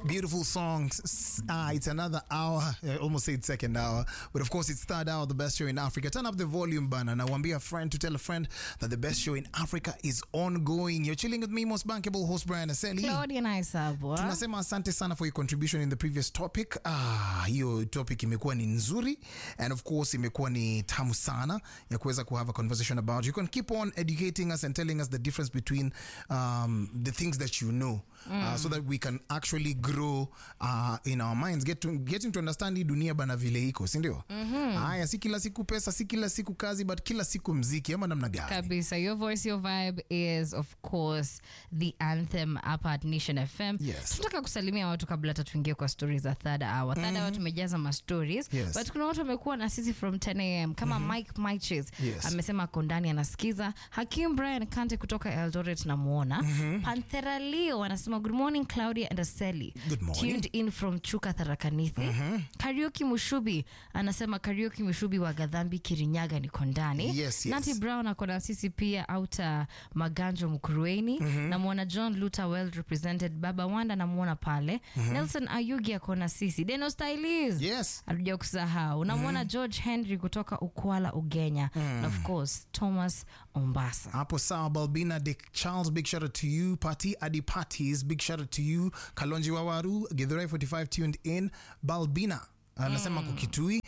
Beautiful songs. Ah, it's another hour. I almost said second hour, but of course it's third hour. The best show in Africa. Turn up the volume, bana. Now, be a friend to tell a friend that the best show in Africa is ongoing. You're chilling with me, most bankable host Brian Aseli. Claudia Naisabwa. Tunasema asante sana for your contribution in the previous topic. Ah, hiyo topic imekuwa ni nzuri and of course imekuwa ni tamu sana ya kuweza ku have a conversation about. You can keep on educating us and telling us the difference between um, the things that you know uh, so that we can actually grow uh, in our minds get to, getting to understand hii dunia bana vile iko si ndio? Haya, si kila siku pesa, si kila siku kazi, but kila siku mziki ama namna gani? Kabisa. Your voice, your vibe is of course the anthem hapa at Nation FM. Yes. Tunataka kusalimia watu kabla hata tuingie kwa stories za third hour. Third hour tumejaza ma stories. Yes. But kuna watu wamekuwa na sisi from 10 am kama Mike Miches Yes. amesema ako ndani anasikiza. Hakim Brian Kante kutoka Eldoret namuona. Panthera Leo anasema good morning Claudia and Aseli. Good morning. Tuned in from Chuka Tharakanithi. Karaoke Mushubi anasema Karaoke Mushubi wa Gadhambi Kirinyaga niko ndani. Yes, yes. Nati Brown ako na sisi pia auta Maganjo Mkurueni namwona John Luther well represented Baba Wanda namwona pale Nelson Ayugi ako na sisi Deno Stylis Yes. hatuja kusahau namwona George Henry kutoka Ukwala Ugenya na of course Thomas Ombasa hapo sawa balbina dick charles big shout out to you party adi parties big shout out to you kalonji wawaru githurai 45 tuned in balbina anasema mm. kukitui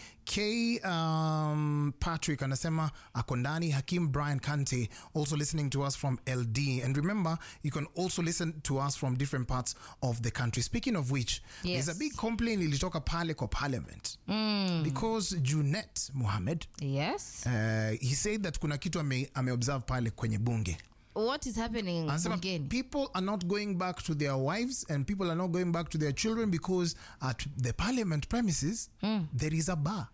k um, patrick anasema ako ndani hakim brian kante also listening to us from ld and remember you can also listen to us from different parts of the country speaking of which Yes. there's a big complaint ilitoka pale kwa parliament because junet mohammed yes uh, he said that kuna kitu ame, ameobserve pale kwenye bunge what is happening anasema bungeni people are not going back to their wives and people are not going back to their children because at the parliament premises there is a bar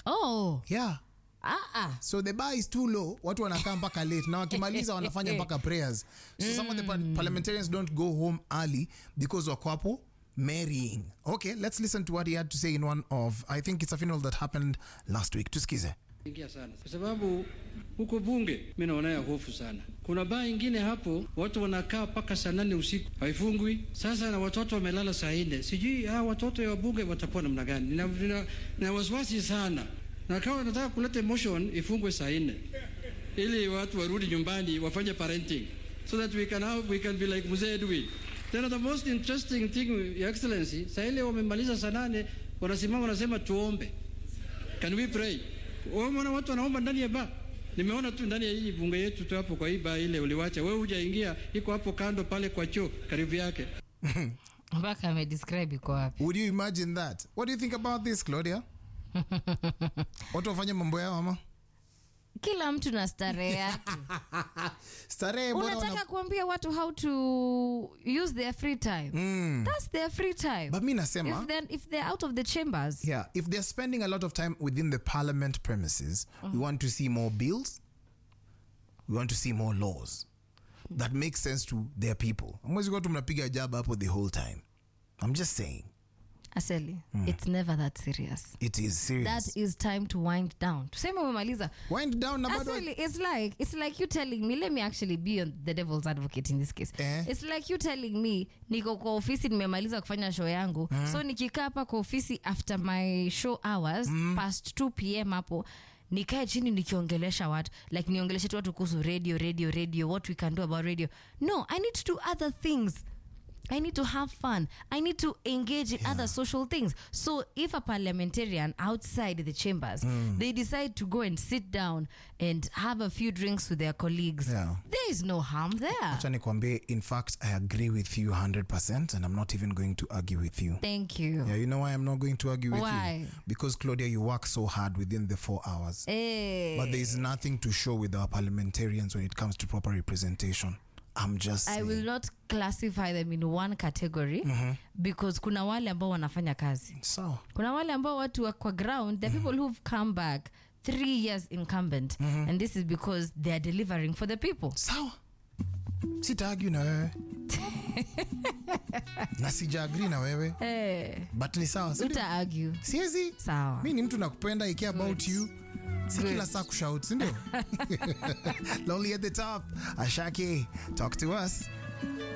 oh yeah ah ah so the bar is too low watu wanakaa mpaka late na wakimaliza wanafanya mpaka prayers so some of the par- parliamentarians don't go home early because wako hapo marrying okay let's listen to what he had to say in one of i think it's a funeral that happened last week tusikize ingia sana kwa sababu huko bunge mi naona ya hofu sana. Kuna baa ingine hapo watu wanakaa mpaka saa nane usiku haifungwi. Sasa na watoto wamelala saa nne, sijui hawa watoto ya bunge watakuwa namna gani? Nina, nina, nina wasiwasi sana, na kama nataka kuleta motion ifungwe saa nne ili watu warudi nyumbani wafanye parenting so that we can have, we can be like Mzee Edwin. Then the most interesting thing, Your Excellency, saa ile wamemaliza saa nane wanasimama wanasema tuombe. Can we pray? Umeona watu wanaomba ndani ya baa. Nimeona tu ndani ya hii bunge yetu tu hapo kwa hii baa ile uliwacha. Wewe hujaingia, iko hapo kando pale kwa choo karibu yake. mpaka amedescribe iko wapi would you imagine that what do you think about this claudia watu wafanye mambo yao ama kila mtu na starehe yake starehe bora unataka wana... kuambia watu how to use their free time that's their free time but mi nasema if they're, if they're out of the chambers yeah if they're spending a lot of time within the parliament premises we want to see more bills we want to see more laws that make sense to their people mwezi kuwa tu mnapiga jaba hapo the whole time i'm just saying aseli it's never that serious it is serious that is time to wind down tuseme umemaliza wind down na bado Actually, it's like it's like you telling me. Let me actually be on the devil's advocate in this case. Eh. It's like you telling me niko kwa ofisi nimemaliza kufanya show yangu so nikikaa hapa kwa ofisi after my show hours past 2 pm hapo nikae chini nikiongelesha watu like niongeleshe tu watu kuhusu radio radio radio what we can do about radio no i need to do other things I need to have fun. I need to engage in other social things. So if a parliamentarian outside the chambers, they decide to go and sit down and have a few drinks with their colleagues, Yeah. there is no harm there. acha nikwambie in fact i agree with you 100% and i'm not even going to argue with you Thank you. yeah you know why i'm not going to argue with Why? you because claudia you work so hard within the four hours Eh, But there is nothing to show with our parliamentarians when it comes to proper representation. I'm just I saying. will not classify them in one category because kuna wale ambao wanafanya kazi. So, kuna wale ambao watu wa kwa ground the people who've come back three years incumbent and this is because they are delivering for the people sawa. Sitaargue na wewe. na sijaagri na wewe. eh, But ni sawa. si ndio? uta argue Siezi. sawa Mi ni mtu nakupenda, I care about you. Si Good. kila saa kushout, si ndio? Lonely at the top. Ashake, talk to us.